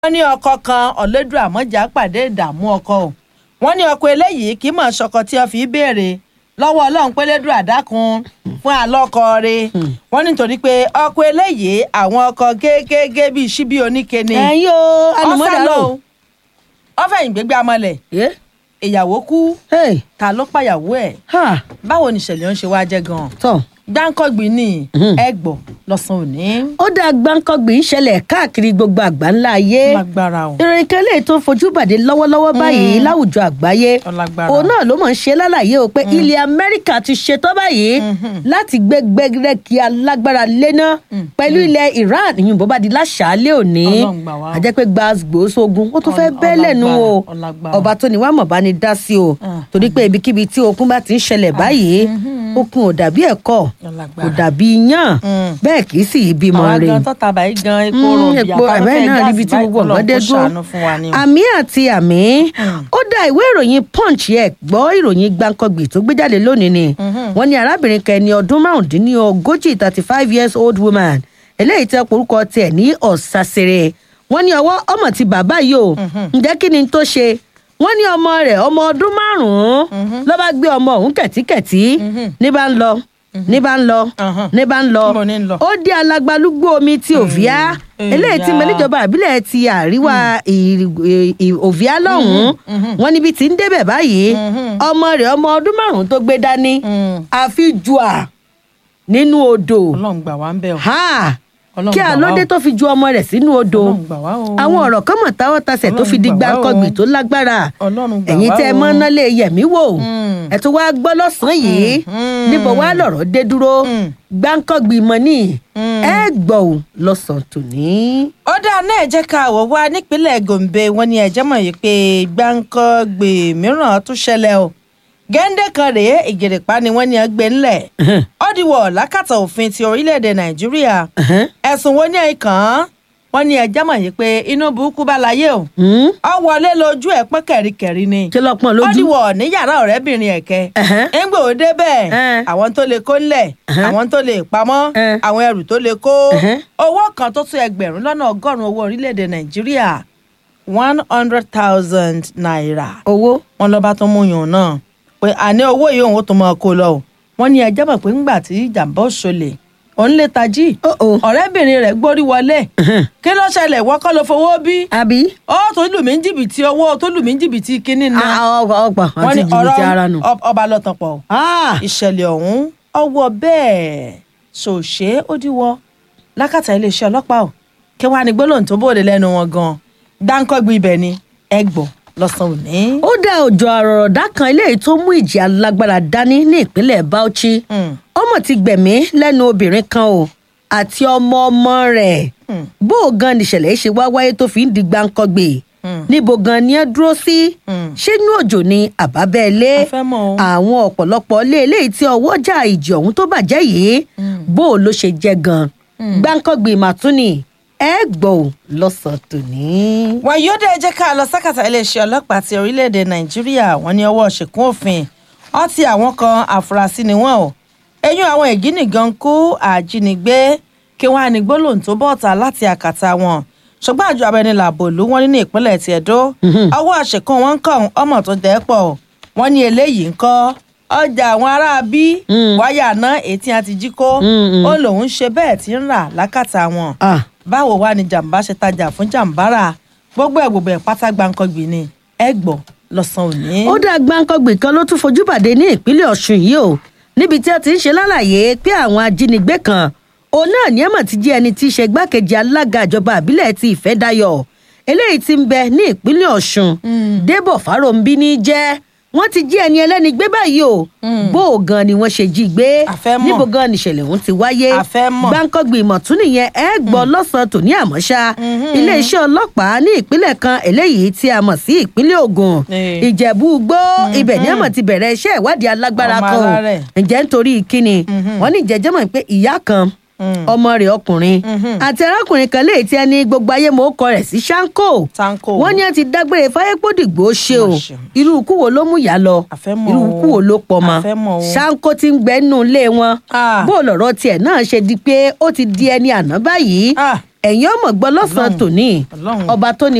wọ́n ní ọkọ kan ọ̀lẹ́dùn àmọ́jà pàdé ìdààmú ọkọ o wọ́n ní ọkọ eléyìí kì í mọ̀ ṣọkọ tí wọ́n fi béèrè lọ́wọ́ ọlọ́run pé lẹ́dùn àdákun fún àlọ́kọ rẹ̀ wọ́n nítorí pé ọkọ eléyìí àwọn ọkọ kéékèèké bíi ṣíbí oníke ni ẹ̀yin o ọ̀sálò àlùmọ́dàrò. ọ̀fẹ̀yìn gbégbé amọ̀lẹ̀ Yeah. ìyàwó kú Hey. ta ló pàyàwó ẹ̀ Ha. báwo ni ìṣẹ̀lẹ̀ ń ṣe wá jẹ́ gan-an tọ́ gbáǹkọ́gbìn ní ẹgbọ̀ lọ́sàn-án òní ó dá gbáǹkọ́gbìn ń ṣẹlẹ̀ káàkiri gbogbo àgbáńlá ayé lágbára o ìròyìn kan lè tó fojú bàdé lọ́wọ́lọ́wọ́ báyìí láwùjọ àgbáyé Ọlágbára. òun náà ló mọ̀ ń ṣe lálàyé o pé ilẹ̀ amẹ́ríkà ti ṣetán báyìí láti gbé gbẹgẹrẹkì alágbára léná pẹ̀lú ilẹ̀ iran ìyún bó bá di láṣàálẹ̀ òní Ọlọ́run gbà wá o. àjẹ́ pé gbàgbó sógun ó tún fẹ́ Ọl- bẹ́ẹ̀ lẹ́nu o ọlágbára, ọlágbára. ọba tó ní wàá mọ̀ bá ní dá sí o Ah. torí pé ibikíbi tí okun bá ti ń ṣẹlẹ̀ báyìí okun ò dàbí ẹ̀kọ́ Ọlágbára. kò dàbí yán Mm. bẹ́ẹ̀ kì í sì í bímọ àwa rẹ̀ gan tọ́ta báyìí gan epo Mm, rọ̀bì epo ẹ̀bẹ́ àtàwọn náà níbi tí gbogbo ọ̀gán dé dúró ṣàánú fún wa ni o. àmì àti àmì ó dá ìwé ìròyìn punch yẹ gbọ́ ìròyìn gbàǹkangbì tó gbé jáde lónìí ni wọ́n ní arábìnrin kan ẹni ọdún márùndínlógójì thirty five years old woman eléyìí tẹ́ porúkọ tiẹ̀ ní ọ̀sàsẹ̀rẹ̀ wọ́n ní ọwọ́ ọmọ ti bàbá yìí o ǹjẹ́ kí ni tó ṣe wọ́n ní ọmọ rẹ̀ ọmọ ọdún márùn-ún ló bá gbé ọmọ òun kẹ̀tíkẹ̀tí ní bá ń lọ ní bá ń lọ Mhm. ní bá ń lọ Níbo ní ń lọ? ó dé alágbálúgbó omi ti òvíá eléyìí tí ìyá. mẹ́lẹ́jọba àbílẹ̀ ti àríwá ì- ì- ì- òvíá lọ́hùn-ún wọn níbi tí ń débẹ̀ báyìí ọmọ rẹ̀ ọmọ ọdún márùn-ún tó gbé dání Mm. àfi jùà nínú odò ọlọ́run gbà wá ń bẹ̀ o. ha Ọlọ́run kí gbà wá àlódé o. tó fi ju ọmọ rẹ̀ sínú odò Ọlọ́run gbà wá o. àwọn ọ̀rọ̀ kan mọ̀ táwọ́ tasẹ̀ tó fi di Ọlọ́run gbà wá o. gbáǹkọ́gbì tó lágbára Ọlọ́run gbà ẹ̀yin wá tẹ́ ẹ o. mọ́ ná lè yẹ̀mí wò Mm. ẹ̀ tó wá gbọ́ lọ́sàn-án yìí Mm. níbo wá lọ̀rọ̀ dé dúró Mm. gbáǹkọ́gbì mọ́ ní Mm. ẹ gbọ́ ò lọ́sàn-án tòní. ó dáa náà jẹ́ ká wọ̀ wá nípínlẹ̀ gombe wọn ni ẹ̀jẹ̀ mọ̀ yìí pé gbáǹkọ́gbè mìíràn tún ṣẹlẹ̀ o gẹ́ńdé kan rèé ìgèrèpá ni wọ́n ní ẹgbẹ́ ńlẹ̀ ó dìwọ̀ lákàtà òfin ti orílẹ̀-èdè nàìjíríà ẹ̀sùn wo ní ẹ̀kan án wọ́n ní ẹ̀jẹ̀ mọ̀ yìí pé inú burúkú bá láyé o ọ wọlé lójú ẹ̀ pọ́n kẹ̀ríkẹ̀rí ni ṣe lọ́pọ̀n ó lójú. dìwọ̀ ní yàrá ọ̀rẹ́bìnrin ẹ̀kẹ́ Ẹ̀hẹ́n. ńgbò ó débẹ̀ Ẹ̀hẹ́n. àwọn tó lè kó ńlẹ̀ Ẹ̀hẹ́n. àwọn tó lè pamọ́ Ẹ̀hẹ́n. àwọn ẹrù tó lè kó Ẹ̀hẹ́n. owó kan tó tó ẹgbẹ̀rún lọ́nà ọgọ́rùn-ún owó orílẹ̀-èdè nàìjíríà one hundred thousand naira owó. wọn lọ́ba tó mú yùn náà pé àní owó yìí òun ó tún máa kó lọ o wọn ní ẹjẹ́ mọ̀ pé ńgbà tí ìjàmbá òṣòlè òun lè tají Oh, oh. ọ̀rẹ́bìnrin rẹ̀ gbórí wọlé kí ló ṣẹlẹ̀ wọ́n kọ́ ló fowó bí àbí. ó tó lù mí ní jìbìtì owó tó lù mí ní jìbìtì kínní náà ọgbà ọgbà wọ́n àti ní jìbìtì ara nù. ọ̀rọ̀ ọba lọ́tàn pọ̀ Ah, ìṣẹ̀lẹ̀ ọ̀hún ọwọ́ bẹ́ẹ̀ ṣòṣe ó díwọ́ lákàtà iléeṣẹ́ ọlọ́pàá ò kí wàá ní gbólóhùn tó bòde lẹ́nu wọn gan dáńkọ́gbì ibẹ̀ ni ẹ gbọ́ lọ́sàn-án òní. ó dá òjò àrọ̀rọ̀dá kan eléyìí tó mú ìjì alágbára dání ní ìpínlẹ̀ bauchi Mm. ọmọ ti gbẹ̀mí lẹ́nu obìnrin kan o àti ọmọ ọmọ rẹ̀ Mm. bó o gan nìṣẹ̀lẹ̀ ṣe wá wáyé tó fi ń di gbáǹkọ́gbè Mm. níbo gan ni ẹ dúró sí Mm. ṣé inú òjò ni àbábẹ́ẹ́lé A fẹ́ mọ̀ o. àwọn ọ̀pọ̀lọpọ̀ ilé eléyìí tí ọwọ́jà ìjì ọ̀hún tó bàjẹ́ yìí bó o ló ṣe jẹ́ gan gbáǹkọ́gbè màtúnì ẹ gbọ́ ò lọ́sàn-án tòní. wọn yóò dé jẹ́ ká lọ sákàtà iléeṣẹ́ ọlọ́pàá ti orílẹ̀-èdè nàìjíríà wọn ní ọwọ́ ṣìkún òfin ọtí àwọn kan àfúrásì ni wọn o eyín àwọn ìgínìgan kú àjínigbé kí wọn á ní gbólóhùn tó bọ́ọ̀tà láti àkàtà wọn ṣùgbọ́n àjọ abẹnilàbò ìlú wọn ní ní ìpínlẹ̀ ti ẹ̀dó ọwọ́ àṣekún wọn ń kàn ọmọ tó dẹ́ pọ̀ wọn ní eléyìí ń kọ́ ọjà àwọn ará bí wáyà náà ètí àti jí kó ó lòun ṣe bẹ́ẹ̀ tí ń rà lákàtà wọn Ah. báwo wá ni jàǹbá ṣe tajà fún jàǹbára gbogbo ẹ gbogbo ẹ pátá gbàǹkangbì ni ẹ gbọ́ lọ́sàn òní. ó dá gbáǹkọ́gbìn kan ló tún fojú bàdé ní ìpínlẹ̀ ọ̀ṣun yìí o níbi tí a ti ń ṣe lálàyé pé àwọn ajínigbé kan òun náà ní ẹ̀mọ̀ ti jẹ́ ẹni tí í ṣe gbákejì alága ìjọba àbílẹ̀ ti ìfẹ́dayọ̀ eléyìí ti ń bẹ ní ìpínlẹ̀ ọ̀ṣun débọ̀ fáròǹbí ní jẹ́ wọ́n ti jí ẹni ẹlẹ́ni gbé báyìí o bó o gan ni wọ́n ṣe jí gbé A fẹ́ mọ̀. níbo gan nìṣẹ̀lẹ̀ ọ̀hún ti wáyé A fẹ́ mọ̀. gbáǹkọ́gbìn ìmọ̀ tún nìyẹn ẹ gbọ́ lọ́sàn-án tòní àmọ́ṣá iléeṣẹ́ ọlọ́pàá ní ìpínlẹ̀ kan eléyìí tí a mọ̀ sí ìpínlẹ̀ ògùn Eh. ìjẹ̀bú gbó ibẹ̀ ní àmọ̀ ti bẹ̀rẹ̀ iṣẹ́ ìwádìí alágbára Ọmọ kan o alárẹ̀. ǹjẹ́ nítorí kíni wọ́n ní ìjẹ́jẹ́ mọ̀ pé ìyá kan ọmọ rẹ̀ ọkùnrin àti arákùnrin kan léyìí tí ẹni gbogbo ayé mọ̀ ó kọ rẹ̀ sí ṣáńkò Ṣáńkò. wọ́n ní ẹ ti dágbére fáyépódìgbò ṣe o Má ṣe. irú ikú wo ló mú ìyá lọ A fẹ́ mọ̀ irú o. ikú wo ló pọ̀ mọ́ A fẹ́ mọ̀ o. ṣáńkò ti ń gbẹ́nu ilé wọn Ah. bó lọ̀rọ̀ tiẹ̀ náà ṣe di pé ó ti di ẹni àná báyìí Ah. ẹ̀yin ọmọ gbọ́ lọ́sàn-án Ọlọ́run. tòní Ọlọ́run. ọba tó ní